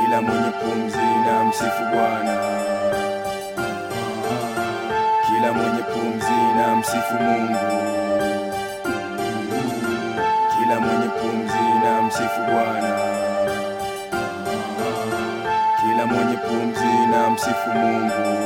Kila mwenye pumzi na msifu Bwana. Kila mwenye pumzi na msifu Mungu. Kila mwenye pumzi na msifu Bwana. Kila mwenye pumzi na msifu Mungu.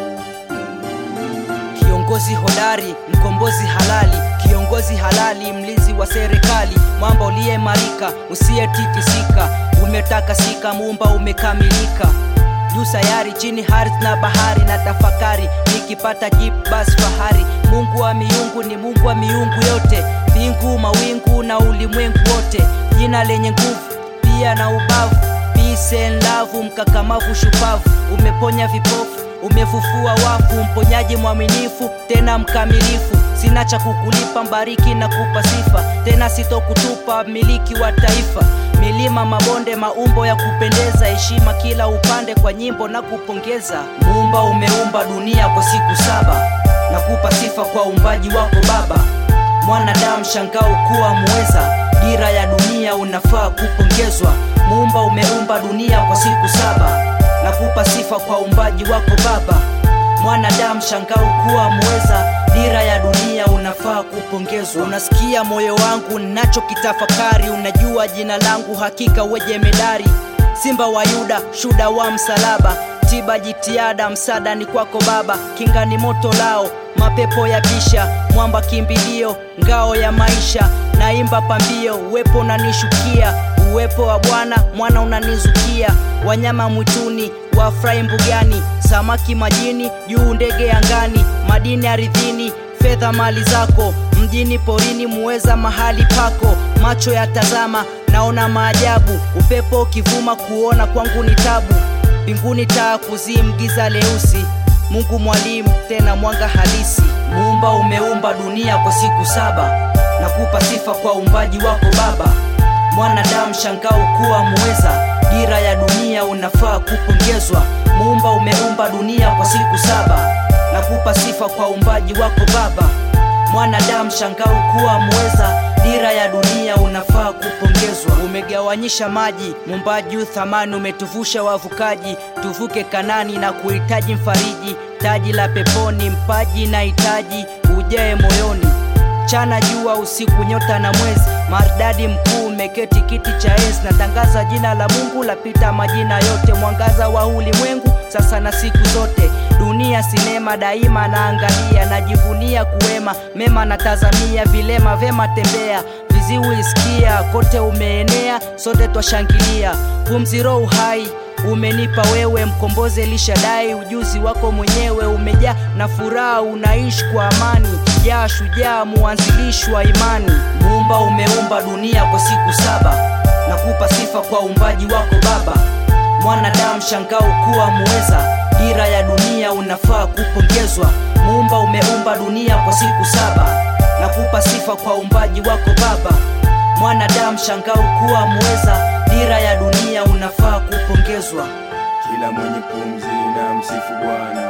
Kiongozi hodari, mkombozi halali, kiongozi halali, mlinzi wa serikali, mwamba uliyeimarika, usiyetitisika, umetakasika, muumba umekamilika. Juu sayari, chini ardhi na bahari, na tafakari nikipata jibu basi fahari. Mungu wa miungu ni Mungu wa miungu yote, mbingu, mawingu na ulimwengu wote, jina lenye nguvu pia na ubavu, peace and love, mkakamavu, shupavu, umeponya vipofu umefufua wafu, mponyaji mwaminifu tena mkamilifu. Sina cha kukulipa, mbariki na kupa sifa, tena sitokutupa, miliki wa taifa. Milima, mabonde, maumbo ya kupendeza, heshima kila upande, kwa nyimbo na kupongeza. Muumba umeumba dunia kwa siku saba, na kupa sifa kwa uumbaji wako Baba. Mwanadamu shangao kuwa muweza, dira ya dunia unafaa kupongezwa. Muumba umeumba dunia kwa siku saba na kupa sifa kwa uumbaji wako Baba. Mwanadamu shangao kuwa mweza, dira ya dunia unafaa kupongezwa. Unasikia moyo wangu nachokitafakari, unajua jina langu hakika weje medari. Simba wa Yuda, shuda wa msalaba, tiba jitihada, msaada ni kwako Baba. Kinga ni moto lao, mapepo ya bisha, mwamba kimbilio, ngao ya maisha. Naimba pambio, uwepo unanishukia, uwepo wa Bwana mwana unanizukia. Wanyama mwituni wafurahi mbugani, samaki majini, juu ndege angani, madini ardhini, fedha mali zako, mjini porini, muweza mahali pako. Macho yatazama, naona maajabu, upepo ukivuma, kuona kwangu ni tabu. Mbinguni taa kuzimu, giza leusi, Mungu mwalimu, tena mwanga halisi. Muumba umeumba dunia kwa siku saba, nakupa sifa kwa uumbaji wako Baba. Mwanadamu shangao kuwa muweza, dira ya dunia unafaa kupongezwa. Muumba umeumba dunia kwa siku saba, nakupa sifa kwa uumbaji wako Baba. Mwanadamu shangao kuwa muweza, dira ya dunia unafaa kupongezwa. Umegawanyisha maji, muumbaji thamani, umetuvusha wavukaji, tuvuke Kanani na kuhitaji mfariji, taji la peponi, mpaji na hitaji ujae moyoni chana jua usiku nyota na mwezi maridadi mkuu umeketi kiti cha enzi natangaza jina la Mungu lapita majina yote mwangaza wa ulimwengu sasa na siku zote dunia sinema daima naangalia najivunia kuwema mema natazamia vilema vema tembea viziwi isikia kote umeenea sote twashangilia pumzi roho uhai umenipa wewe mkombozi Elishadai, ujuzi wako mwenyewe umejaa na furaha, unaishi kwa amani, jaa shujaa, muanzilishi wa imani. Muumba umeumba dunia kwa siku saba, nakupa sifa kwa uumbaji wako Baba. Mwanadamu shangao kuwa muweza, dira ya dunia unafaa kupongezwa. Muumba umeumba dunia kwa siku saba, nakupa sifa kwa uumbaji wako Baba. Mwanadamu shangao kuwa muweza, dira ya dunia unafaa kupongezwa. Kila mwenye pumzi na msifu Bwana.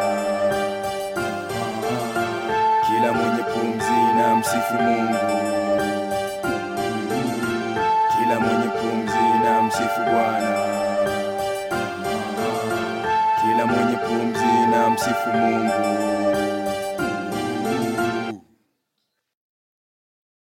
Kila mwenye pumzi na msifu Mungu. Kila mwenye pumzi na msifu Bwana. Kila mwenye pumzi na msifu Mungu.